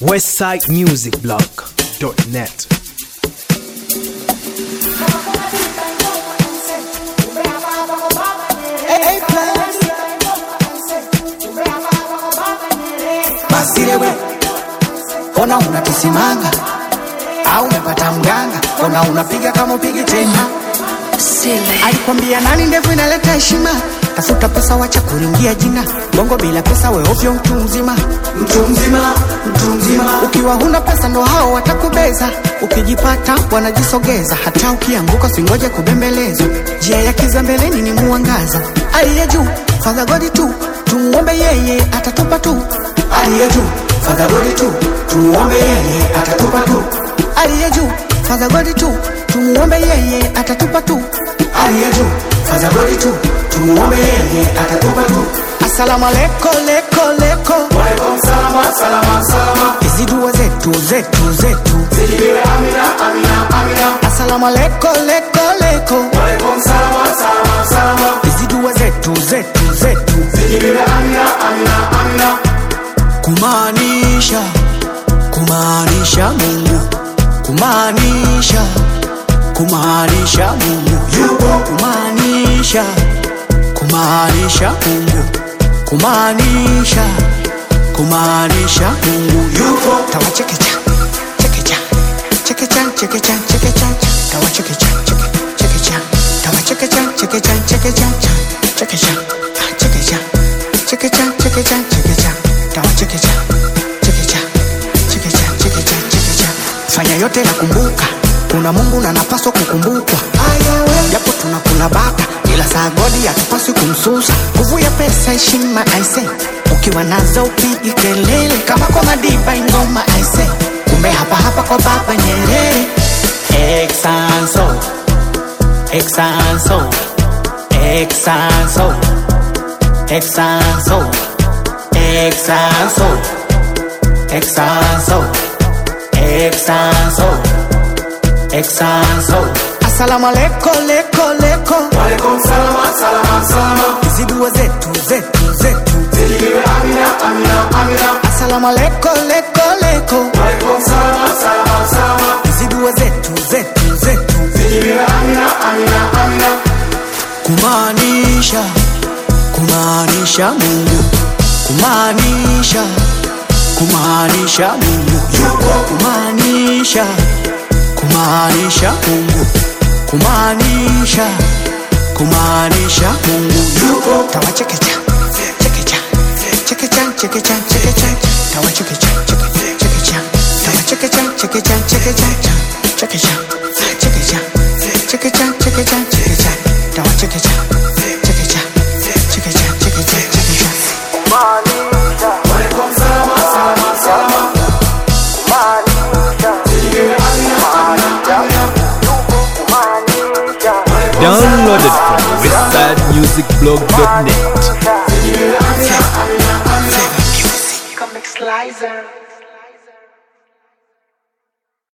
westsidemusicblog.net. Basirewe, ona unatisimanga au umepata mganga, ona unapiga kama upigi tena. Alikwambia nani ndevu inaleta heshima, tafuta pesa, wacha kuringia jina. Bongo bila pesa, we ovyo, mtu mzima, mtu mzima, mtu mzima. Ukiwa huna pesa, ndo hao watakubeza. Ukijipata wanajisogeza, hata ukianguka singoje kubembelezwa. Njia ya kiza mbeleni ni muangaza, aliye juu Father God tu, tumuombe yeye atatupa tu. Aliye juu Father God tu, tumuombe yeye atatupa tu. Aliye juu Father God tu, tumuombe yeye atatupa tu. Aliye juu Father God tu, tumuombe yeye atatupa tu. Asalamu aleko leko leko. Walaikum salama, salama, salama. Hizi dua zetu zetu zetu. Zijibiwe amina, amina, amina. Asalamu aleko leko leko. Walaikum salama, salama, salama. Hizi dua zetu zetu zetu. Zijibiwe amina, amina, amina. kumaanisha kumaanisha Mungu kumaanisha kumaanisha Mungu yupo kumaanisha kumaanisha Mungu kumaanisha kumaanisha Mungu yupo tawachekecha chekecha chekecha chekecha chekecha tawachekecha cheke chekecha tawachekecha chekecha chekecha chekecha chekecha chekecha chekecha chekecha tawachekecha chekecha chekecha chekecha chekecha fanya yote na kumbuka kuna Mungu na napaswa kukumbukwa japo tunakula bata ila saa godi hatupaswi kumsusa nguvu ya pesa heshima aise ukiwa nazo upigi kelele kama kwa madiba ingoma aise kumbe hapa hapa kwa baba Nyerere Exanso Exanso Exanso Exanso Exanso Exanso Exanso Exanso Asalamu aleko leko leko Walaikum salama, salama, salama. Hizi dua zetu zetu zetu Zijibiwe amina, amina, amina. Asalamu aleko leko leko Walaikum salama, salama, salama. Hizi dua zetu zetu zetu Zijibiwe amina, amina, amina. kumaanisha kumaanisha Mungu kumaanisha kumaanisha Mungu yupo kumaanisha kumaanisha Mungu kumaanisha kumaanisha Mungu yupo tawachekecha chekecha chekecha chekecha chekecha tawachekecha cheke- chekecha tawachekecha chekecha chekecha chekecha chekecha chekecha chekecha chekecha tawachekecha chekecha chekecha chekecha chekecha Walaikum salama, salama, salama. Zijibiwe amina, amina, amina. Downloaded from westsidemusicblog.net. Zijibiwe amina, amina, amina. Comic Slicer